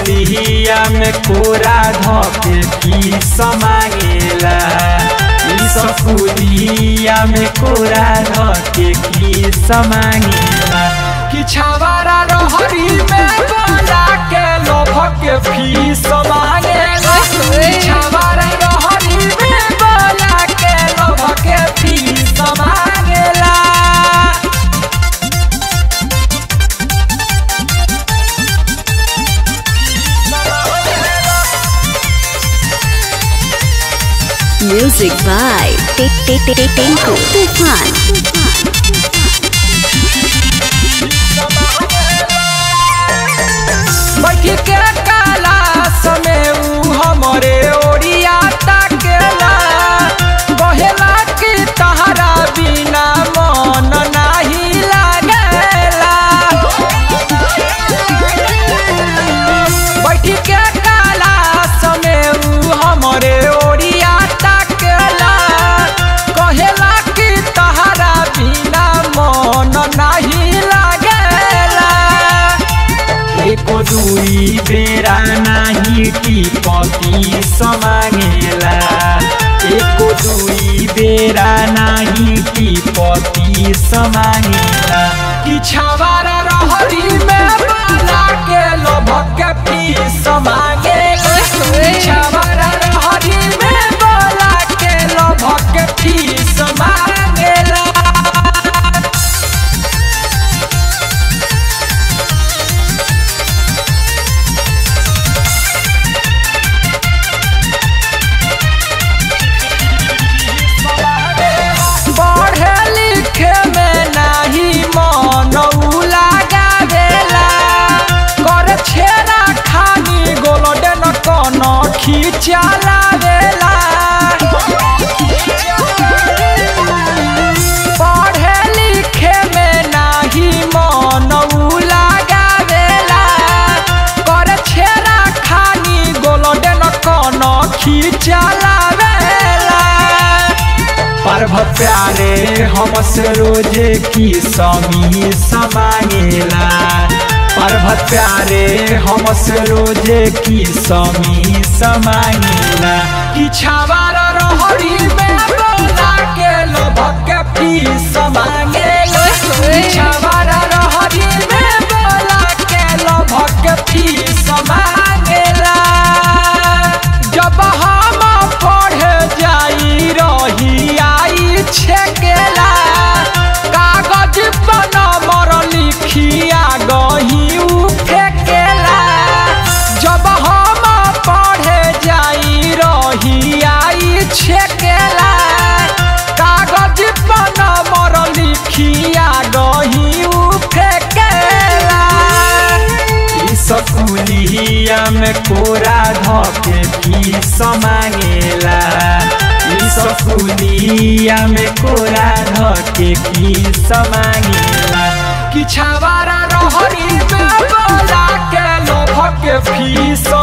सकुलिया में कोरा धके फीस मांगेला ई सकुलिया में कोरा धके फीस मांगेला कि छावारा रहरी में बोला के लोभ के फीस मांगेला कि छावारा रहरी में बोला के लोभ के फीस मांगेला Music by Tinku Tufan. बैठी के काला समय ऊ हमरे ओरिया ताकेला कहेला कि तहरा बिना मन नाही लागेला बैठी के काला समय ऊ हमरे ओरिया ताकेला कहेला कि तहरा बिना मन नाही लागेला एको दुई बेरा नाही टिपकी समागेला एको दुई बेरा नाही टिपकी समागेला कि छावारा रहरी में बाला के लोभक के पी समागेला कि छावारा रहरी में बाला के लोभक के पी समागेला पढ़े लिखे में नाही मन उ लगावेला कर छेरा खानी गोल्डन कन खींचा लावेला पढ़े लिखे में नाही मन उ लगावेला कर छेरा खानी गोल्डन कन खींचा लावेला पर्व प्यारे हमसे रोजे की समी समांगेला पर्व प्यारे हमसे रोजे की समी समांगेला कि छावार रहरी में बोला के लोभक के फी समांगेला कि छावार रहरी में बोला के लोभक के फी समांगेला जब हम पढ़े जाई रही आई छेकेला कागज पर नंबर लिखिया गही उ फेकेला जब हम पढ़े जाई रही आई छेकेला कागज पर नंबर लिखिया गही उ फेकेला ई सकुलिया में कोरा धके फीस मांगेला ई सकुलिया में कोरा धके फीस मांगेला कि छावारा रहरी में बोला के लोभ के फीस